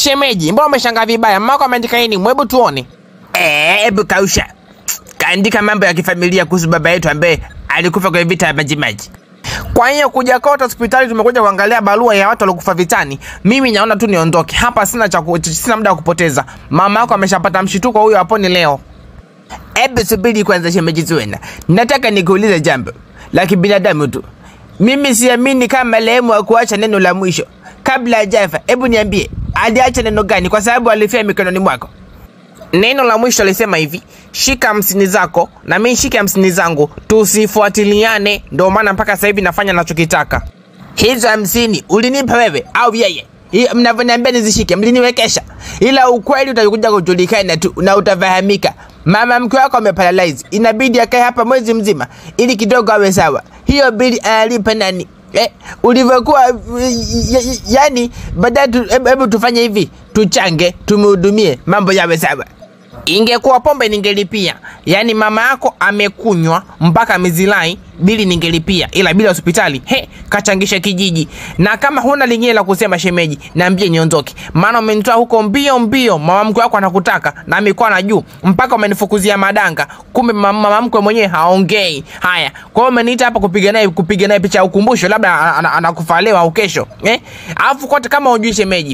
Shemeji, mbona umeshangaa vibaya? Mama yako ameandika nini? Mwebu tuone. Eh, hebu kausha. Kaandika mambo ya kifamilia kuhusu baba yetu ambaye alikufa kwenye vita ya Majimaji. Kwa hiyo kuja kote hospitali tumekuja kuangalia barua ya watu waliokufa vitani. Mimi naona tu niondoke hapa, sina cha ku- sina muda wa kupoteza. Mama yako ameshapata mshituko, huyo hapo ni leo. Hebu subiri kwanza, shemeji Zuena, nataka nikuulize jambo la kibinadamu tu. Mimi siamini kama marehemu hakuacha neno la mwisho kabla hajafa. Hebu niambie, aliacha neno gani? Kwa sababu alifia mikononi mwako. Neno la mwisho alisema hivi, shika hamsini zako na mimi shike hamsini zangu, tusifuatiliane. Ndio maana mpaka sasa hivi nafanya nachokitaka. Hizo hamsini ulinipa wewe au yeye? Hii Mnavyoniambia nizishike, mliniwekesha, ila ukweli utakuja kujulikana tu na utafahamika. Mama mke wako ameparalyze, inabidi akae hapa mwezi mzima ili kidogo awe sawa. Hiyo bili analipa nani? Eh, ulivyokuwa y- y- yani, baadaye tu- hebu hebu tufanye hivi, tuchange, tumhudumie, mambo yawe sawa. Ingekuwa pombe ningelipia, yaani mama yako amekunywa mpaka amezilai, bili ningelipia, ila bila hospitali he, kachangisha kijiji. Na kama huna lingine la kusema shemeji, naambie niondoke, maana umenitoa huko mbio mbio. Mama mkwe wako anakutaka na mikoa na juu, mpaka umenifukuzia madanga, kumbe mama mama mkwe mwenyewe haongei. Haya, kwa hiyo umeniita hapa kupiga naye kupiga naye picha ya ukumbusho, labda ana- ana- anakufa leo au kesho eh? Alafu kote kama hujui shemeji,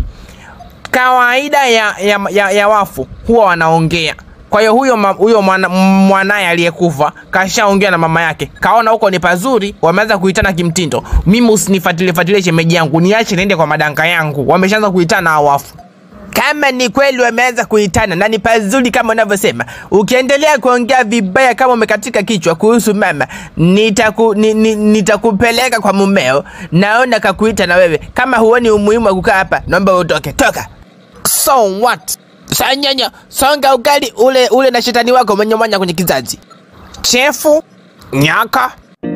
kawaida ya, ya, ya, ya wafu huwa wanaongea. Kwa hiyo huyo ma- huyo mwana- mwanaye aliyekufa kashaongea na mama yake, kaona huko ni pazuri, wameanza kuitana kimtindo. Mimi usinifuatilie fuatilie shemeji yangu, niache niende kwa madanga yangu, wameshaanza kuitana hao wafu. kama ni kweli wameanza kuitana na ni pazuri kama unavyosema, ukiendelea kuongea vibaya kama umekatika kichwa kuhusu mama, nitaku, ni, ni, nitakupeleka kwa mumeo. Naona kakuita na wewe. Kama huoni umuhimu wa kukaa hapa, naomba utoke. Toka So what? sanyanya, songa ugali ule ule na shetani wako mwenye mwanya kwenye kizazi. Chefu nyaka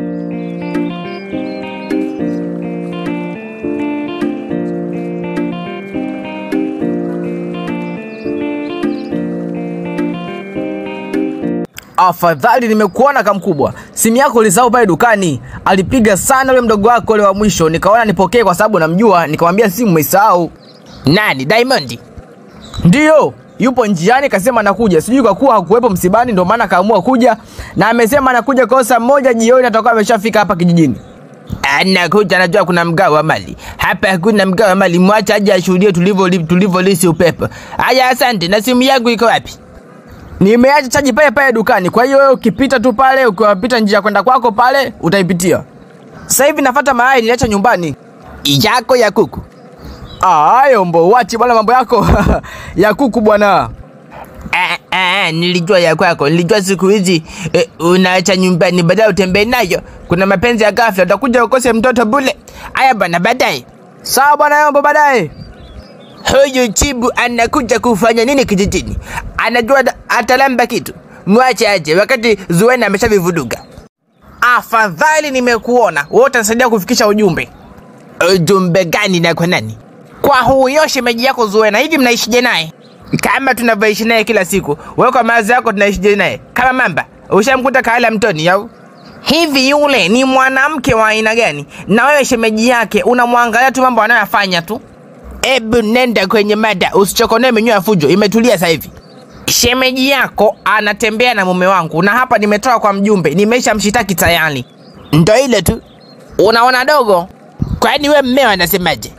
Afadhali nimekuona kamkubwa. Simu yako ulisahau pale dukani. Alipiga sana yule mdogo wako ule wa mwisho, nikaona nipokee kwa sababu namjua, nikamwambia simu umeisahau. Nani? Diamond? Ndiyo, yupo njiani, kasema anakuja. Sijui kwa kuwa hakuwepo msibani, ndio maana kaamua kuja, na amesema anakuja kwa saa moja jioni, atakuwa ameshafika hapa kijijini. Anakuja, anajua kuna mgao wa mali hapa. Hakuna mgao wa mali, mwacha aje ashuhudie tulivyo tulivyolisi upepo. Haya, asante. Na simu yangu iko wapi? Nimeacha chaji pale pale dukani, kwa hiyo wewe ukipita tu pale, ukiwapita njia kwenda kwako pale, utaipitia. Sasa hivi nafuata mayai niliacha nyumbani. Yako ya kuku. Ah, yombo, wachi bwana mambo yako ya kuku bwana. Ah, ah, nilijua ya kwako, nilijua siku hizi eh, unaacha nyumbani baadaye utembee nayo. Kuna mapenzi ya ghafla, utakuja ukose mtoto bule. Haya bwana, baadaye Sawa bwana yombo, baadaye. huyu chibu anakuja kufanya nini kijijini? Anajua da- atalamba kitu, mwache aje, wakati Zuena ameshavivuduga. afadhali nimekuona, wewe utanisaidia kufikisha ujumbe Ujumbe gani na kwa nani? kwa huyo shemeji yako Zuena. Hivi mnaishije naye? Kama tunavyoishi naye kila siku, wewe kwa mawazo yako tunaishije naye kama mamba? Ushamkuta kahala mtoni au? Hivi yule ni mwanamke wa aina gani? Na wewe shemeji yake unamwangalia tu mambo anayoyafanya tu. Ebu nenda kwenye mada, usichokonee menyu ya fujo, imetulia sasa hivi. Shemeji yako anatembea na mume wangu, na hapa nimetoka kwa mjumbe, nimesha mshitaki tayari. Ndo ile tu. Unaona dogo, Kwani we mmeo anasemaje?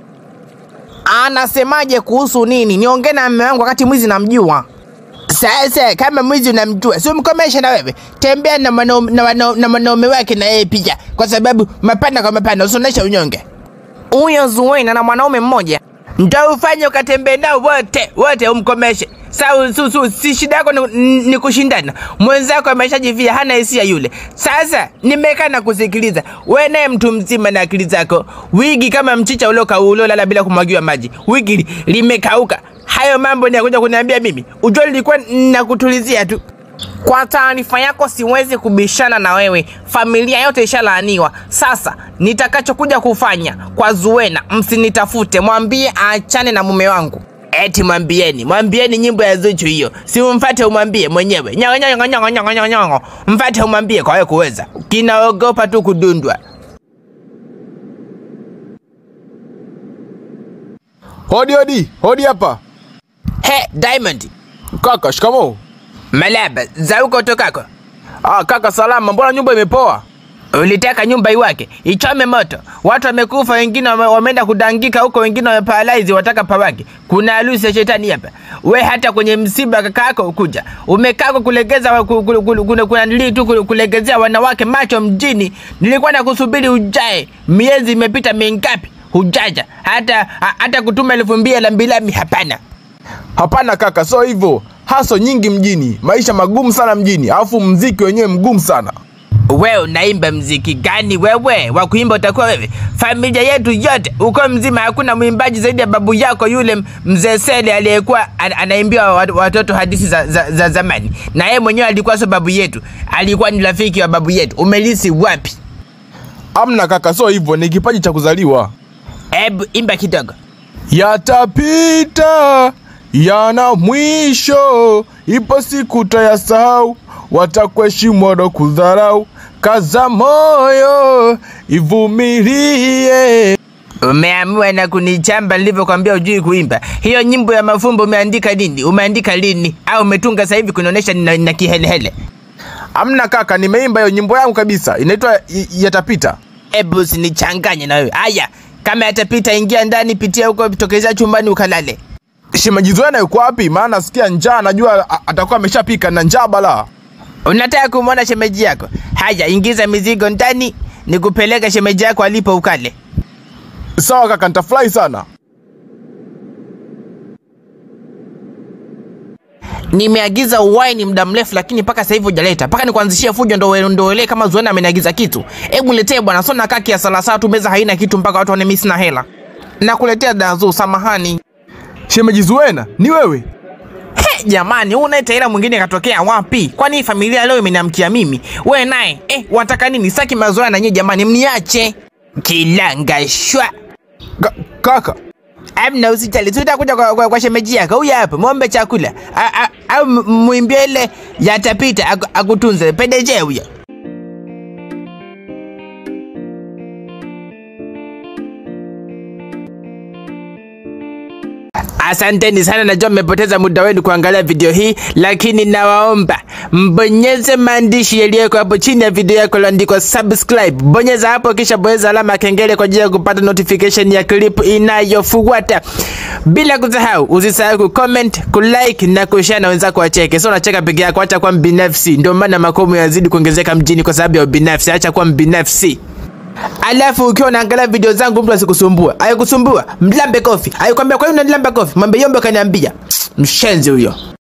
anasemaje kuhusu nini? Niongee na mume wangu wakati mwizi namjua. Sasa kama mwizi unamjua, si umkomeshe na wewe, tembea na mwanaume na wanau- na mwanaume wake na yeye pia, kwa sababu mapana kwa mapana, usionesha unyonge. Huyo Zuena na mwanaume mmoja Ndo ufanye ukatembee nao wote wote, umkomeshe. Sa, su, su, si shida yako ni, ni kushindana. Mwenzako ameshajivia hana hisia yule. Sasa nimekaa na kusikiliza, we naye mtu mzima na akili zako, wigi kama mchicha ulioka uliolala bila kumwagiwa maji, wigi li- limekauka. Hayo mambo ni ya kuja kuniambia mimi? Ujua nilikuwa nakutulizia tu. Kwa taarifa yako, siwezi kubishana na wewe, familia yote ishalaaniwa. Sasa nitakachokuja kufanya kwa Zuena, msinitafute, mwambie aachane na mume wangu. Eti mwambieni, mwambieni nyimbo ya Zuchu hiyo, si umfate umwambie mwenyewe. Nyongo nyongo nyongo nyongo nyongo nyongo, mfate umwambie kwa wewe kuweza, kinaogopa tu kudundwa. Hodi hodi, hodi hapa. He, Diamond. Kaka, shikamoo. Malaba, za huko utokako. Ah, kaka salama, mbona nyumba imepoa? Ulitaka nyumba iwake, ichome moto. Watu wamekufa, wengine wame- wameenda kudangika huko, wengine wameparalyze, wataka pawake. Kuna harusi ya shetani hapa. We hata kwenye msiba kaka yako ukuja. Umekaa kwa kulegeza wa- ku- ku- ku- kuna kuna nili tu ku- kulegezea wanawake macho mjini. Nilikuwa nakusubiri ujae. Miezi imepita mingapi? Hujaja. Hata ha- hata kutuma elfu mbili la mbilami hapana. Hapana kaka, sio hivyo. Haso nyingi mjini, maisha magumu sana mjini, alafu mziki wenyewe mgumu sana. Wewe unaimba mziki gani wewe? Wa kuimba utakuwa wewe. Familia yetu yote uko mzima, hakuna mwimbaji zaidi ya babu yako yule mzee Sele aliyekuwa an- anaimbia wa- watoto hadithi za, za, za zamani, na yeye mwenyewe alikuwa sio babu yetu, alikuwa ni rafiki wa babu yetu. Umelisi wapi? Amna kaka, sio hivyo, ni kipaji cha kuzaliwa. Hebu imba kidogo. Yatapita, yana mwisho, ipo siku tayasahau, watakuheshimu wado kudharau. Kaza moyo, ivumilie. Umeamua na kunichamba nilivyokwambia ujui kuimba. Hiyo nyimbo ya mafumbo umeandika lini? Umeandika lini? Au umetunga sasa hivi kunionyesha nina, nina kihelehele? Amna kaka, nimeimba hiyo nyimbo yangu kabisa, inaitwa Y- Yatapita. Ebu usinichanganye na wewe. Aya, kama yatapita, ingia ndani, pitia huko, tokezea chumbani ukalale. Shemeji Zuena yuko wapi? Maana nasikia njaa, najua a- atakuwa ameshapika na njaa balaa. Unataka kumwona shemeji yako? Haya, ingiza mizigo ndani, nikupeleka shemeji yako alipo ukale. Sawa kaka, nitafurahi sana. Nimeagiza wine muda mrefu, lakini mpaka sasa hivi hujaleta. Mpaka nikuanzishie fujo ndo wewe ndo wewe kama Zuena ameniagiza kitu. Hebu niletee bwana, sio nakaa kiasi la saa tu, meza haina kitu mpaka watu wane mimi sina hela. Nakuletea dazu, samahani. Shemeji Zuena, ni wewe? He, jamani, huu naye taira mwingine katokea wapi? Kwani hii familia leo imeniamkia mimi? We naye eh, wataka nini? Saki mazoea na nyie jamani, mniache. Kilanga shwa. Ka kaka, Amna usijali, tutakuja kwa, kwa, kwa shemeji yako. Huyu hapa, muombe chakula. A- a- Au m- muimbie ile yatapita aku- akutunze. Pendeje huyo. Asanteni sana, najua mmepoteza muda wenu kuangalia video hii, lakini nawaomba mbonyeze maandishi yaliyoko hapo chini ya video yako yaliyoandikwa subscribe. Bonyeza hapo, kisha bonyeza alama ya kengele kwa ajili ya kupata notification ya clip inayofuata. Bila kusahau, usisahau kucomment, kulike na kushare na wenzako wacheke. Sio unacheka peke yako, acha kuwa mbinafsi. Ndio maana makomo yazidi kuongezeka mjini kwa sababu ya ubinafsi. Acha kuwa mbinafsi. Alafu ukiwa unaangalia video zangu mtu asikusumbua. Ayekusumbua, mlambe kofi. Ayekwambia kwa nini unanilamba kofi? Mwambie yombe kaniambia. Mshenzi huyo.